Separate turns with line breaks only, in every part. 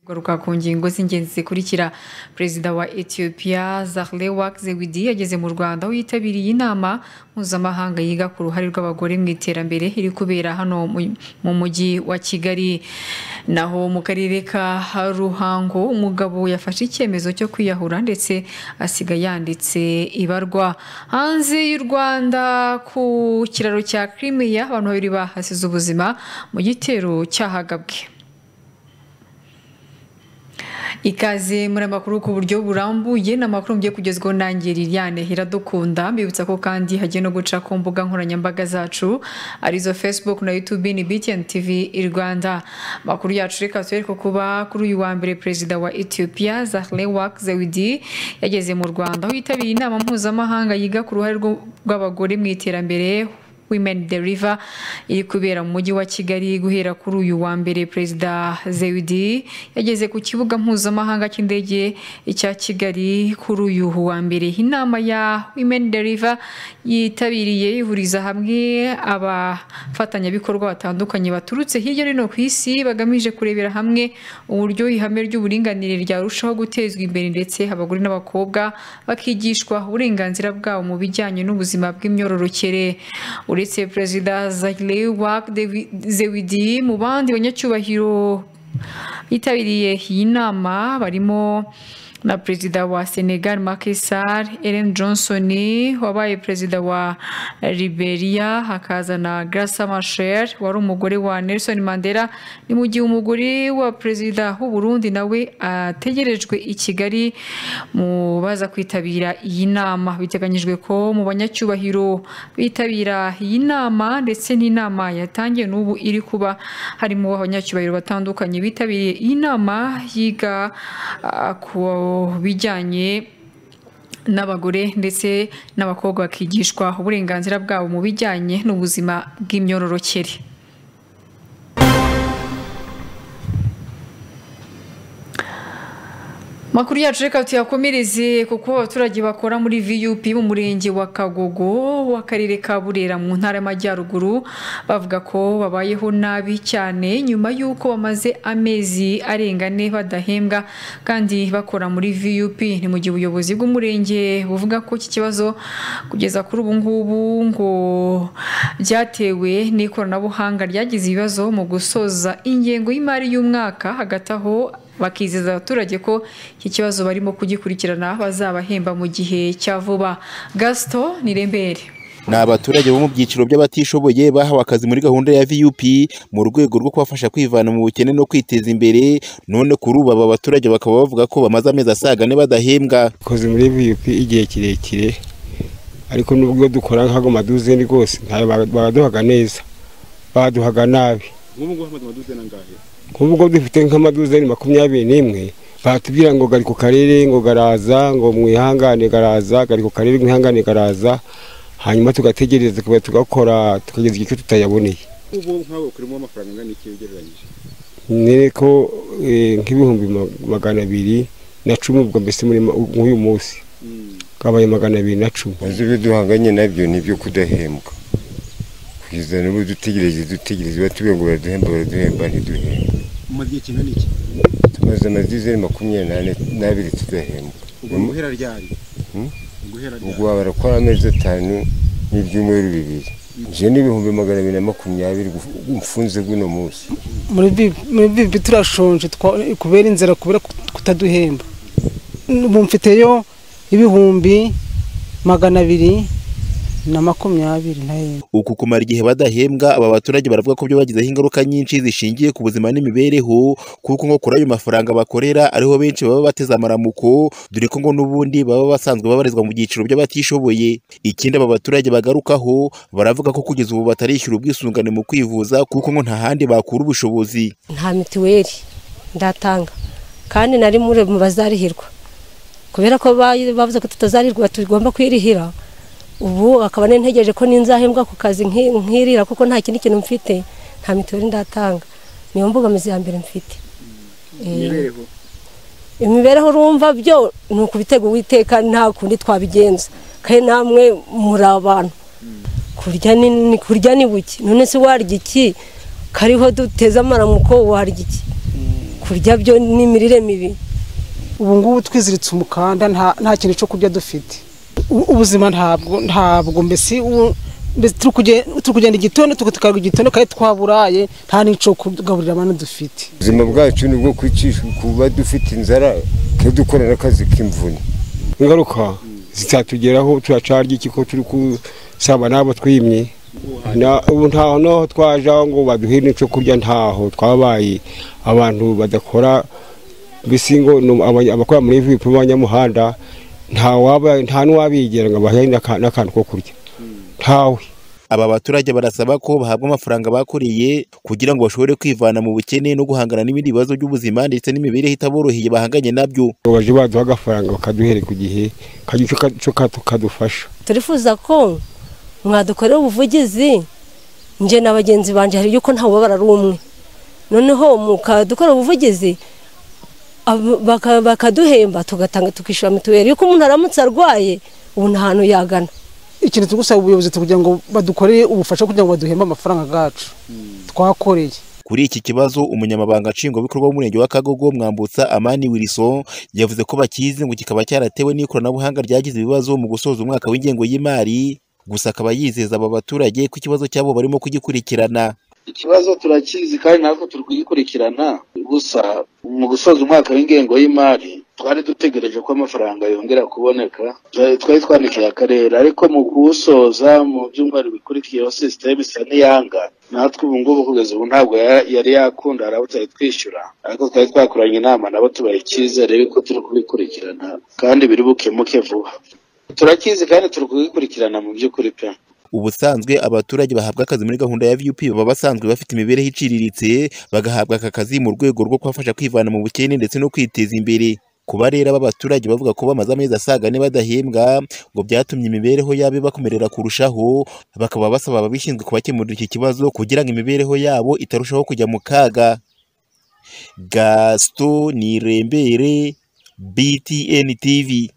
garuka ku ngingo z'ingenzi zikurikira perezida wa etiyopiya zahle wakzewidi yageze mu rwanda aho yitabiriye inama mpuzamahanga yiga ku ruhare rw'abagore mu iterambere iri kubera hano mu mujyi wa kigali naho mu karere ka ruhango umugabo yafashe icyemezo cyo kwiyahura ndetse asiga yanditse ibarwa hanze y'u rwanda ku kiraro cya kirimiya abantu babiri bahasize ubuzima mu gitero cyahagabwe ikaze muri amakuru ku buryo burambuye ni amakuru mugiye kugezwaho nanjye liliane iradukunda mbibutsa ko kandi hagiye no guca ku mbuga nkoranyambaga zacu arizo facebook na youtube ni btn tv i rwanda amakuru yacu reka tubereke kuba kuri uyu wa mbere perezida wa ethiopia zahle wak zawidi yageze mu rwanda aho yitabiriye inama mpuzamahanga yiga ku ruhare rw'abagore mu iterambere women deliver iri kubera mu mujyi wa kigali guhera kuri uyu wa mbere perezida zewidi yageze ku kibuga mpuzamahanga cy'indege cya kigali kuri uyu wa mbere inama ya women deliver yitabiriye ihuriza hamwe abafatanyabikorwa batandukanye baturutse hirya no hino ku isi bagamije kurebera hamwe uburyo ihame ry'uburinganire ryarushaho gutezwa imbere ndetse abagore n'abakobwa bakigishwa uburenganzira bwabo mu bijyanye n'ubuzima bw'imyororokere uretse perezida zahile wak zewidi mu bandi banyacyubahiro yitabiriye iyi nama barimo na perezida wa senegal Macky Sall Ellen Johnson wabaye perezida wa Liberia hakaza na Graca Machel wari umugore wa Nelson Mandela ni mu gihe umugore wa perezida w'u Burundi nawe ategerejwe i Kigali mu baza kwitabira iyi nama biteganyijwe ko mu banyacyubahiro bitabira iyi nama ndetse n'inama yatangiye n'ubu iri kuba harimo abanyacyubahiro batandukanye bitabiriye iyi nama yiga uh, ku bijyanye n'abagore ndetse n'abakobwa bakigishwa uburenganzira bwabo mu bijyanye n'ubuzima bw'imyororokere makuru yacu reka tuyakomereze kuko abaturage bakora muri vup mu murenge wa kagogo w'akarere ka burera mu ntara y'amajyaruguru bavuga ko babayeho nabi cyane nyuma y'uko bamaze amezi arenga ane badahembwa kandi bakora muri vup ni mu gihe ubuyobozi bw'umurenge buvuga ko iki kibazo kugeza kuri ubu ngubu ngo byatewe n'ikoranabuhanga ryagize ibibazo mu gusoza ingengo y'imari y'umwaka hagati aho bakizeza abaturage ko iki kibazo barimo kugikurikirana bazabahemba mu gihe cya vuba gasito ni rembere
ni abaturage bo mu byiciro by'abatishoboye bahawe akazi muri gahunda ya vup mu rwego rwo kubafasha kwivana mu bukene no kwiteza imbere none kuri ubu aba baturage bakaba bavuga ko bamaze amezi asaga ane badahembwa
dukoze muri vup igihe kirekire ariko nubwo dukora nk'ago maduzeni rwose ntayo baraduhaga neza baduhaga nabi nk'ubwo dufite nk'amaduzeni makumyabiri n'imwe batubwira ngo gari ku karere ngo garaza ngo mwihangane garaza gari ku karere mwihangane garaza hanyuma tugategereza tukaba tugakora tukageza igihe tutayaboneye
ubu nk'aho ukurimo amafaranga angana iki ugereranyije
ni ko nk'ibihumbi magana abiri na cumi ubwo mbese muri ma- nk'uyu munsi kabaye magana abiri na cumi
maze ibyo duhanganye nabyo ni ibyo kudahembwa kugeza n'ubu dutegereje dutegereje batubwira ngo baraduhemba baraduhemba ntiduhemba
umaze igihe kingana iki
tumaze amazizeri makumyabiri n'ane n'abiri tudahembwa
ubwo
Mm.
guhera ryari
Mm.
guhera
ubwo
ryari
baba barakora amezi atanu n'ibyumweru bibiri je n'ibihumbi magana abiri na makumyabiri guf- mfunze bw'uno munsi
muri bibi muri bibi turashonje twa- kubera inzara kubera kut- kutaduhemba ubu mfiteyo ibihumbi magana abiri na makumyabiri nahembwa
uku kumara igihe badahembwa aba baturage baravuga ko byo bagizeho ingaruka nyinshi zishingiye ku buzima n'imibereho kuko ngo kuri ayo mafaranga bakorera ariho benshi baba bateze amaramuko dore ko ngo n'ubundi baba basanzwe babarizwa mu byiciro by'abatishoboye ikindi aba baturage bagarukaho baravuga ko kugeza ubu batarishyura ubwisungane mu kwivuza kuko ngo nta handi bakura ubushobozi
nta mituweli ndatanga kandi nari muri mu bazarihirwa kubera ko ba- bavuze ko tutazarihirwa tugomba kwirihira ubu akaba nintegereje ko ninzahembwa ku kazi nki- nkirira kuko nta kindi kintu mfite nta mituweli ndatanga niyo mbogamizi ya mbere mfite
imibereho
imibereho urumva byo ni ukubitega uwiteka nta kundi twabigenza kandi namwe muri abantu kurya ni ni- kurya ni buke none se warya iki kariho duteze amaramuko warya iki kurya byo ni imirire mibi
ubu ngubu twiziritse umukanda nta nta kintu cyo kurya dufite U- ubuzima ntabwo ntabwo mbese u- mbese turi kuge- turi kugenda igitondo tuka- tukarwa igitondo kandi twaburaye nta n'icyo kugaburira abantu dufite
ubuzima bwacu ni ubwo kwicisha kuba dufite inzara twe dukora n'akazi k'imvune
ingaruka zitatugeraho turacarya iki ko turi kusaba n'abo twimye Na- ubu ntaho naho twaja ngo baduhe n'icyo kurya ntaho twabaye abantu badakora mbese ngo ni abanya- abakora muri vipu b'abanyamuhanda nta waba- nta n'uwabigera ngo abahe n'aka- n'akantu ko kurya ntawe
aba baturage barasaba ko bahabwa amafaranga bakoreye kugira ngo bashobore kwivana mu bukene no guhangana n'ibindi bibazo by'ubuzima ndetse n'imibereho itaboroheye bahanganye nabyo
ngo baje baduha agafaranga bakaduhere ku gihe kagira icyo ka- icyo ka- kadufasha
turifuza ko mwadukorera ubuvugizi njye na bagenzi banjye hari yuko ntawe ubabara ari umwe noneho mukadukorera ubuvugizi ab- baka- bakaduhemba tugatanga tukishyura mituweli yuko umuntu aramutse arwaye ubu nta hantu yagana
ikintu turi gusaba ubuyobozi kugira ngo badukorere ubufasha kugira ngo baduhembe amafaranga yacu twakoreye
Kuri iki kibazo umunyamabanga nshingwabikorwa w'umurenge wa Kagogo Mwambutsa Amani Wilson yavuze ko bakizi ngo kikaba cyaratewe n'ikoranabuhanga ryagize ibibazo mu gusoza umwaka w'ingengo y'imari gusa akaba yizeza aba baturage ko ikibazo cyabo barimo kugikurikirana
ikibazo turakizi kandi natwe turi kugikurikirana gusa mu gusoza umwaka w'ingengo y'imari twari dutegereje ko amafaranga yongera kuboneka Twa- twari twandikiye akarere ariko mu kuwusoza mu byumweru bikurikiyeho sisiteme isa n'iyanga natwe ubu ngubu kugeza ubu ntabwo ya- yari yakunda hari abo tutari twishyura ariko twari twakoranye inama nabo tubaha icyizere yuko turi kubikurikirana kandi biri bukemuke vuba turakizi kandi turi kubikurikirana mu by'ukuri pe
ubusanzwe abaturage bahabwa akazi muri gahunda ya VUP baba basanzwe bafite imibereho iciriritse bagahabwa aka kazi mu rwego rwo kubafasha kwivana mu bukene ndetse no kwiteza imbere kuba rero aba baturage bavuga ko bamaze amezi asaga ane badahembwa ngo byatumye imibereho yabo ibakomerera kurushaho bakaba basaba ababishinzwe kubakemurira iki kibazo kugira ngo imibereho yabo itarushaho kujya mu kaga Gaston Nirembere BTN TV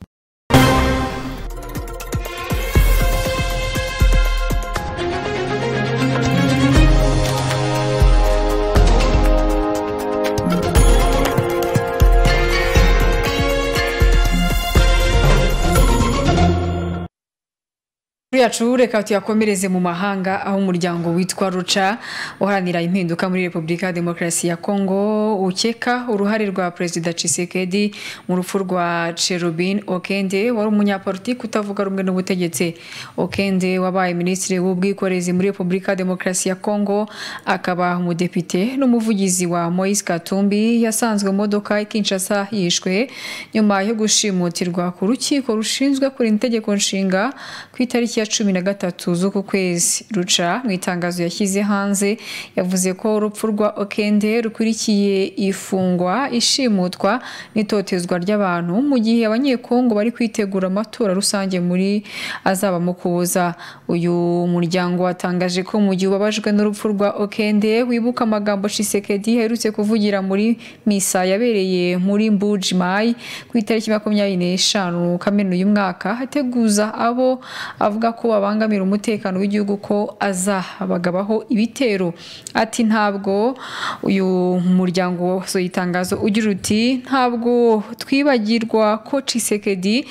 Kuri yacu reka tuyakomereze mu mahanga aho umuryango witwa ruca uharanira impinduka muri repubulika ya demokarasi ya kongo ukeka uruhare rwa perezida cisekedi mu rupfu rwa cherubin okende wari umunyapolitiki utavuga rumwe n'ubutegetsi okende wabaye minisitiri w'ubwikorezi muri repubulika ya demokarasi ya kongo akaba umudepite n'umuvugizi wa moise katumbi yasanzwe mu modoka i kinshasa yishwe nyuma yo gushimutirwa ku rukiko rushinzwe kurinda itegeko nshinga ku itariki ya ya cumi na gatatu z'uku kwezi ruca mu itangazo yashyize hanze yavuze ko urupfu rwa okende rukurikiye ifungwa ishimutwa n'itotezwa ry'abantu mu gihe abanyekongo bari kwitegura amatora rusange muri azaba mu kuza uyu muryango watangaje ko mu gihe ubabajwe n'urupfu rwa okende wibuka amagambo shisekedi aherutse kuvugira muri misa yabereye muri mbujimayi ku itariki makumyabiri n'eshanu kamena uyu mwaka ateguza abo avuga ko babangamira umutekano w'igihugu ko azabagabaho ibitero ati ntabwo uyu muryango wasohoye itangazo ugira uti ntabwo twibagirwa ko cisekedi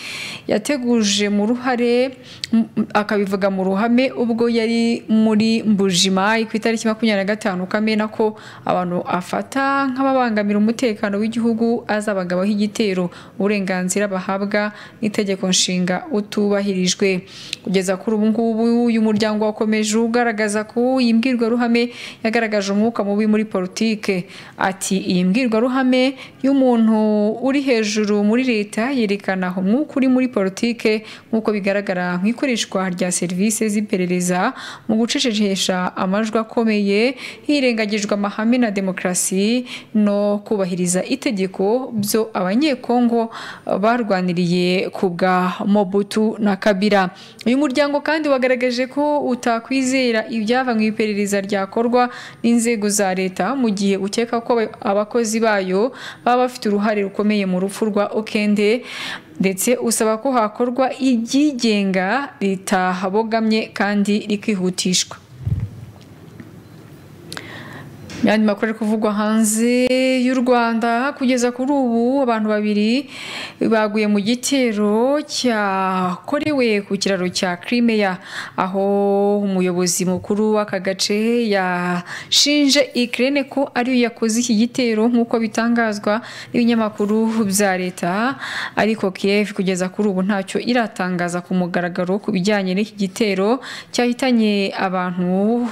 yateguje mu ruhare m- akabivuga mu ruhame ubwo yari muri mbujimayi ku itariki makumyabiri na gatanu kamena ko abantu afata nk'ababangamira umutekano w'igihugu azabagabaho igitero uburenganzira bahabwa n'itegeko nshinga utubahirijwe kugeza kuri ubu ngubu uyu muryango wakomeje ugaragaza ko iyi mbwirwaruhame yagaragaje umwuka mubi muri politike ati iyi mbwirwaruhame y'umuntu uri hejuru muri leta yerekana umwuka uri muri politike nk'uko bigaragara mu ikoreshwa rya serivisi z'iperereza mu gucecekesha amajwi akomeye hirengagijwe amahame na demokarasi no kubahiriza itegeko byo abanyekongo barwaniriye ku bwa mobutu na kabira uyu muryango kandi wagaragaje ko utakwizera ibyava mu iperereza ryakorwa n'inzego za leta mu gihe ukeka ko abakozi bayo baba bafite uruhare rukomeye mu rupfu rwa okende ndetse usaba ko hakorwa ibyigenga ritahabogamye kandi rikihutishwa yandi makuru ari kuvugwa hanze y'u Rwanda kugeza kuri ubu abantu babiri baguye mu gitero cyakorewe ku kiraro cya Crimea aho umuyobozi mukuru w'aka gace yashinje Ukraine ko ariyo yakoze iki gitero nk'uko bitangazwa n'ibinyamakuru bya leta ariko Kiev kugeza kuri ubu ntacyo iratangaza ku mugaragaro ku bijyanye n'iki gitero cyahitanye abantu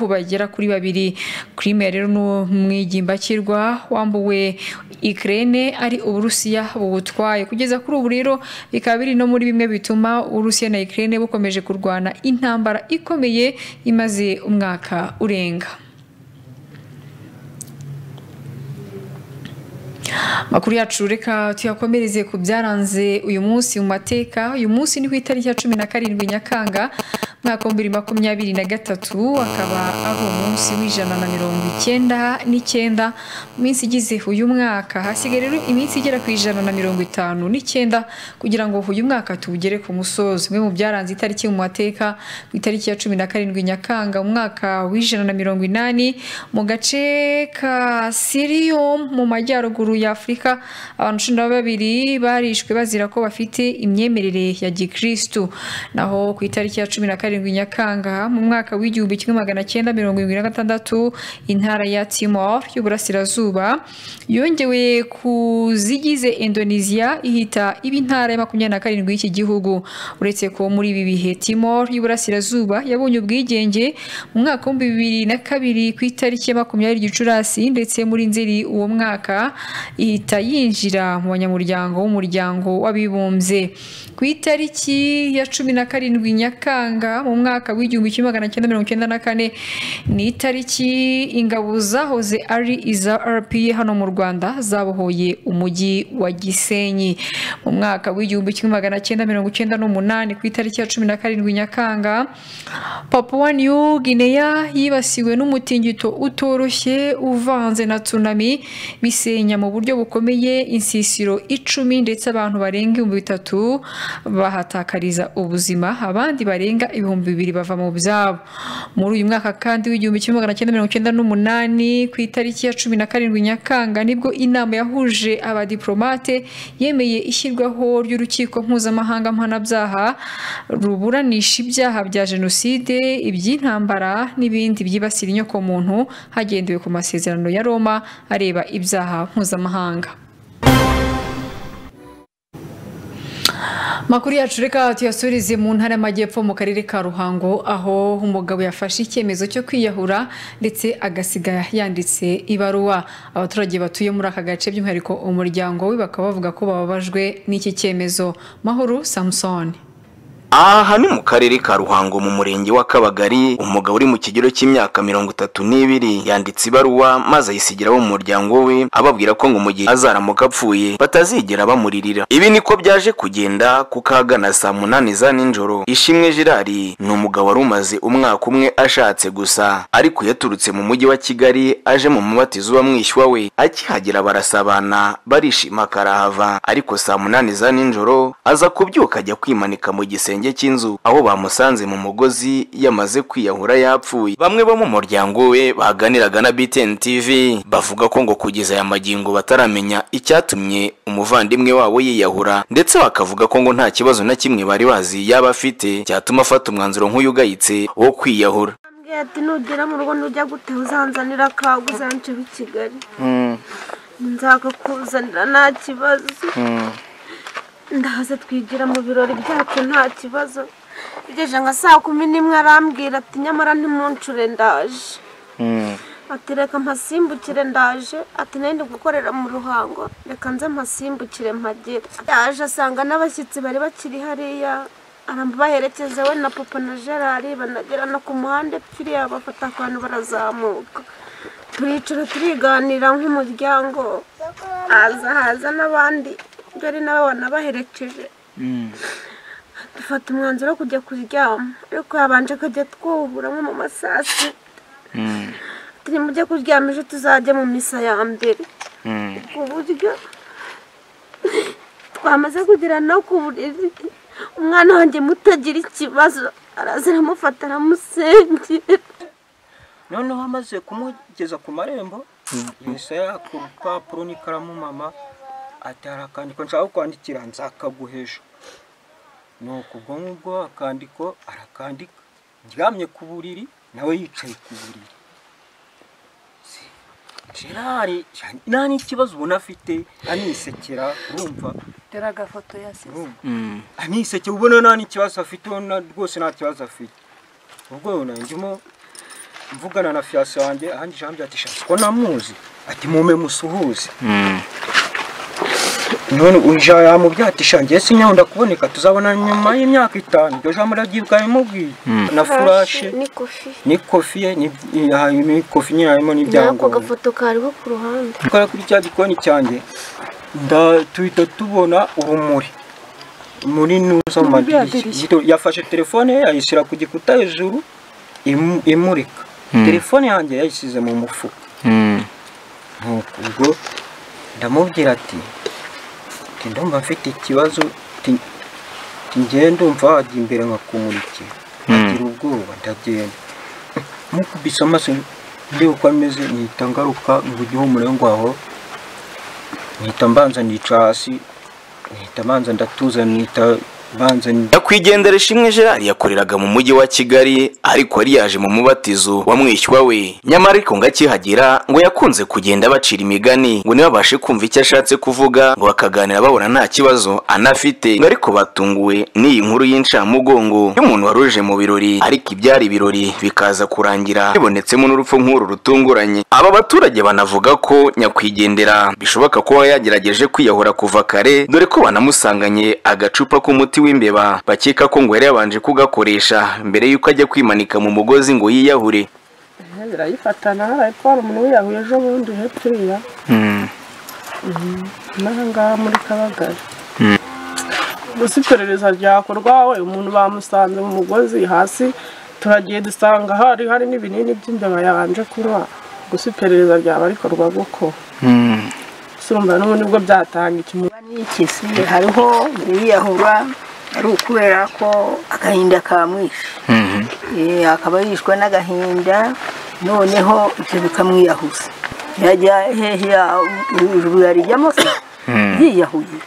bagera kuri babiri Crimea rero ni mw'igimbakirwa wambuwe Ukraine ari uburusiya bubutwaye kugeza kuri ubu rero bikaba biri no muri bimwe bituma uburusiya na Ukraine bukomeje kurwana intambara ikomeye imaze umwaka urenga makuru yacu reka tuyakomereze ku byaranze uyu munsi mu mateka uyu munsi ni ku itariki ya cumi na karindwi nyakanga umwaka w'ibihumbi bibiri makumyabiri na gatatu akaba ari umunsi w'ijana na mirongo icyenda n'icyenda mu minsi igize uyu mwaka hasigaye rero iminsi igera ku ijana na mirongo itanu n'icyenda kugira ngo uyu mwaka tuwugere ku musozo bimwe mu byaranze itariki mu mateka ku itariki ya cumi na karindwi nyakanga umwaka w'ijana na mirongo inani mu gace ka siriyum mu majyaruguru ya afurika abantu cumi na babiri barishwe bazira ko bafite imyemerere ya gikirisitu naho ku itariki ya cumi na karindwi nyakanga mu mwaka w'igihumbi kimwe magana cyenda mirongo irindwi na gatandatu intara ya timor y'uburasirazuba yongewe ku zigize indonesia ihita iba intara ya makumyabiri na karindwi y'iki gihugu uretse ko muri ibi bihe timor y'uburasirazuba yabonye ubwigenge mu mwaka w'ibihumbi bibiri na kabiri ku itariki ya makumyabiri gicurasi ndetse muri nzeri uwo mwaka ihita yinjira mu banyamuryango w'umuryango w'abibumbye ku itariki ya cumi na karindwi nyakanga mu mwaka w'igihumbi kimwe magana cyenda mirongo icyenda na kane ni itariki ingabo zahoze ari iza rpa hano mu rwanda zabohoye umujyi wa gisenyi mu mwaka w'igihumbi kimwe magana cyenda mirongo icyenda n'umunani ku itariki ya cumi na karindwi nyakanga papua new guinea yibasiwe n'umutingito utoroshye uvanze na tsunami bisenya mu buryo bukomeye insisiro icumi ndetse abantu barenga ibihumbi bitatu bahatakariza ubuzima abandi barenga ibihumbi bibiri bava mu byabo muri uyu mwaka kandi w'igihumbi kimwe magana cyenda mirongo icyenda n'umunani ku itariki ya cumi na karindwi nyakanga nibwo inama yahuje abadiplomate yemeye ishyirwaho ry'urukiko mpuzamahanga mpanabyaha ruburanisha ibyaha bya jenoside iby'intambara n'ibindi byibasira inyokomuntu hagendewe ku masezerano ya roma areba ibyaha mpuzamahanga makuru yacu reka tuyasurize mu ntara y'amajyepfo mu karere ka ruhango aho umugabo yafashe icyemezo cyo kwiyahura ndetse agasiga yanditse ibaruwa abaturage batuye muri aka gace by'umwihariko umuryango we bakaba bavuga ko bababajwe n'iki cyemezo mahoro samusoni
aha ni mu karere ka ruhango mu murenge wa kabagari umugabo uri mu kigero cy'imyaka mirongo itatu n'ibiri yanditse ibaruwa maze ayisigira abo mu muryango we ababwira ko ngo mu gihe azaramuka apfuye batazigera bamuririra ibi niko byaje kugenda kuko ahagana saa munani za nijoro ishimwe girari ni umugabo wari umaze umwaka umwe ashatse gusa ariko yaturutse mu mujyi wa kigali aje mu mubatizo wa mwishywa we akihagera barasabana barishima karahava ariko saa munani za nijoro aza kubyuka ajya kwimanika mu gisenge igisenge cy'inzu aho bamusanze mu mugozi yamaze kwiyahura yapfuye bamwe bo mu muryango we baganiraga na BTN TV bavuga ko ngo kugeza aya magingo bataramenya icyatumye umuvandimwe wabo yiyahura ndetse bakavuga ko ngo nta kibazo na kimwe bari bazi yaba afite cyatuma afata umwanzuro nk'uyu ugayitse wo kwiyahura
ambwiye ati nugera mu rugo ntujya gute uzanzanira akago uzance b'i kigali nzakakuzanira nta kibazo ndahaza twigira mu birori byacu nta kibazo bigeje nka saa kumi n'imwe arambwira ati nyamara ntimuncure ndaje ati reka mpasimbukire ndaje ati nari ndi gukorera mu ruhango reka nze mpasimbukire mpagere ndaje asanga n'abashyitsi bari bakiri hariya arabaherekeza we na papa na gerard banagera no ku muhanda kiriya bafata akantu barazamuka turicara turiganira nk'umuryango haza haza n'abandi dore nabo banabaherekeje dufata umwanzuro wo kujya kuryama ariko habanje kujya twubura nko mu masasi turi mujye kuryama ejo tuzajya mu misa ya mbere ku buryo twamaze kugera no ku buriri umwana wanjye muto agira ikibazo araza aramufata aramusengera
noneho amaze kumugeza ku marembo misa yaka urupapuro n'ikaramu mama atari akandiko nshaka kwandikira nzakaguheje ni ukubwo ngubwo akandiko arakandika ndyamye ku buriri nawe yicaye ku buriri gerard nta n'ikibazo ubona afite anisekera urumva
dore agafoto yasize
anisekera ubona nta n'ikibazo afite ubona rwose nta kibazo afite ubwo ndimo mvugana na fiyanse wanjye ahandi ijambo ati shasi ko namuzi ati mume musuhuze none uje yamubyatishije ngewe sinyaho ndakuboneka tuzabona nyuma y'imyaka itanu iryo jambo urabyibwa bimubwiye na furashe ni kofi ni kofi nyine harimo n'ibyangombwa
n'ako gafoto kariho ku ruhande
tukora kuri cya gikoni cyanjye tuhita tubona urumuri muri nuza mu madirishya yafashe telefone ye ayishyira ku gikuta hejuru imurika telefone yanjye yayishyize mu mufuka ubwo ndamubwira ati ndumva mfite ikibazo ngenda ndumva wajya imbere nkakumurikira agira ubwoba ndagenda nkuko ubisa amaso ndeba uko ameze nihita ngaruka ngo ujye umurengo aho nihita mbanza nica hasi nihita mbanza ndatuza nihita
nyakwigendera ishimwe gerard yakoreraga mu mujyi wa kigali ariko yari yaje mu mubatizo wa mwishywa we nyamara ariko ngo akihagera ngo yakunze kugenda bacira imigani ngo ntibabashe kumva icyo ashatse kuvuga ngo bakaganira babona nta kibazo anafite ngo ariko batunguwe n'iyi nkuru y'incamugongo y'umuntu wari uje mu birori ariko ibyari ibirori bikaza kurangira bibonetsemo n'urupfu nk'uru rutunguranye aba baturage banavuga ko nyakwigendera bishoboka kuba yagerageje kwiyahura kuva kare dore ko banamusanganye agacupa k'umuti umuti w'imbeba bakeka ko ngo yari yabanje kugakoresha mbere y'uko ajya kwimanika mu mugozi ngo yiyahure
birayifatana ariko hari umuntu wiyahuye ejo bundi hepfiriya n'ahangaha muri kabagari gusa iperereza ryakorwa we umuntu bamusanze mu mugozi hasi turagiye dusanga hari hari n'ibinini by'imbeba yabanje kunywa gusa iperereza ryaba rikorwa guko surumva n'ubundi bwo byatanga ikimuba
n'ikisi hariho yiyahura ari ukubera ko agahinda kamwishe akaba yishwe n'agahinda noneho ibyo bikamwiyahuza yajya hehe ijuru yarijyamo se yiyahuye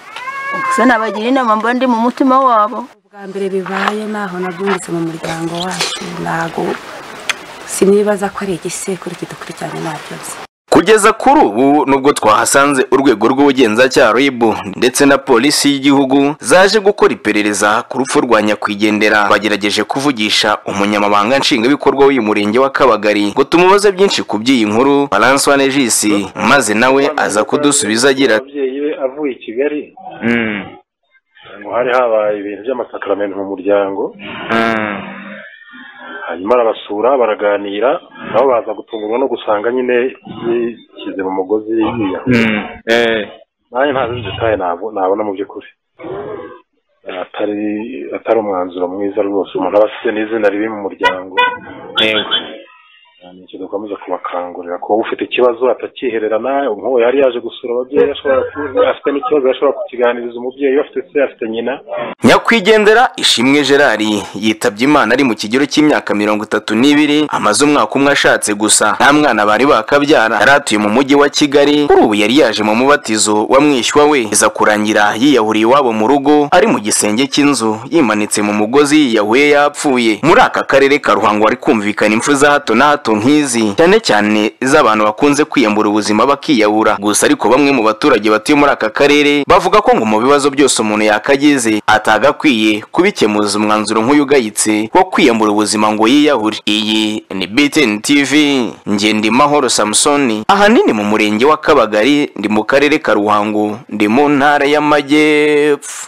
gusa nabagira inama mba ndi mu mutima wabo
ubwa mbere bibaye naho nabyungutse mu muryango wacu ntago sinibaza ko ari igisekuru kidukurikiranye nta byose
kugeza kuri ubu nubwo twahasanze urwego rw'ubugenzacyaha rib ndetse na polisi y'igihugu zaje gukora iperereza ku rupfu rwa nyakwigendera bagerageje kuvugisha umunyamabanga nshingwabikorwa w'uyu murenge wa kabagari ngo tumubaze byinshi ku by'iyi nkuru baransuwane jisi maze nawe aza kudusubiza agira
ababyeyi be avuye i kigali
hari habaye ibintu by'amasakaramentu mu muryango hanyuma arabasura baraganira nabo baza gutungurwa no gusanga nyine yishyize mu mugozi yiyahuye nanjye ntazi detaye ntabwo nabona mu by'ukuri atari atari umwanzuro mwiza rwose umuntu aba afite n'izina ribi mu muryango ni icyo dukomeza kubakangurira kuba ufite ikibazo atakihererana nk'uwo yari yaje gusura ababyeyi ashobora kuba afite n'ikibazo yashobora kukiganiriza umubyeyi we afite se afite nyina
nyakwigendera ishimwe gerari yitabye imana ari mu kigero cy'imyaka mirongo itatu n'ibiri amaze umwaka umwe ashatse gusa nta mwana bari bakabyara yari atuye mu mujyi wa kigali kuri ubu yari yaje mu mubatizo wa mwishywa we iza kurangira yiyahuriye iwabo mu rugo ari mu gisenge cy'inzu yimanitse mu mugozi yiyahuye yapfuye muri aka karere ka ruhango hari kumvikana impfu za hato na hato nk'izi cyane cyane iz'abantu bakunze kwiyambura ubuzima bakiyahura gusa ariko bamwe mu baturage batuye muri aka karere bavuga ko ngo mu bibazo byose umuntu yakagize atagakwiye kubikemuza umwanzuro nk'uyu ugayitse wo kwiyambura ubuzima ngo yiyahure iyi ni BTN TV Ngendimahoro Samsoni ahanini mu murenge wa Kabagari ndi mu karere ka Ruhango ndi mu ntara y'Amajyepfo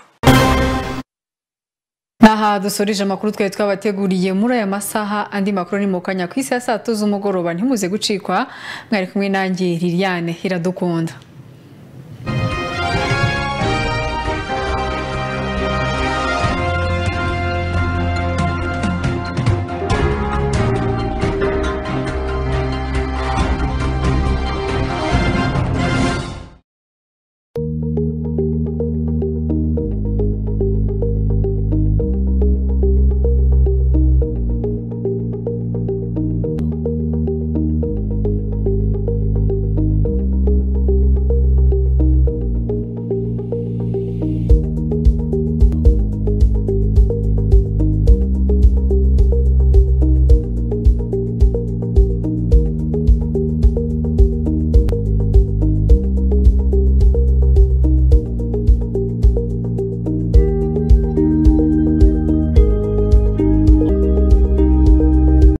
Aha dusoreje amakuru twari twabateguriye muri aya masaha andi makuru ni mu kanya ku isi ya saa tatu z'umugoroba ntimuze gucikwa mwari kumwe nanjye Liliane iradukunda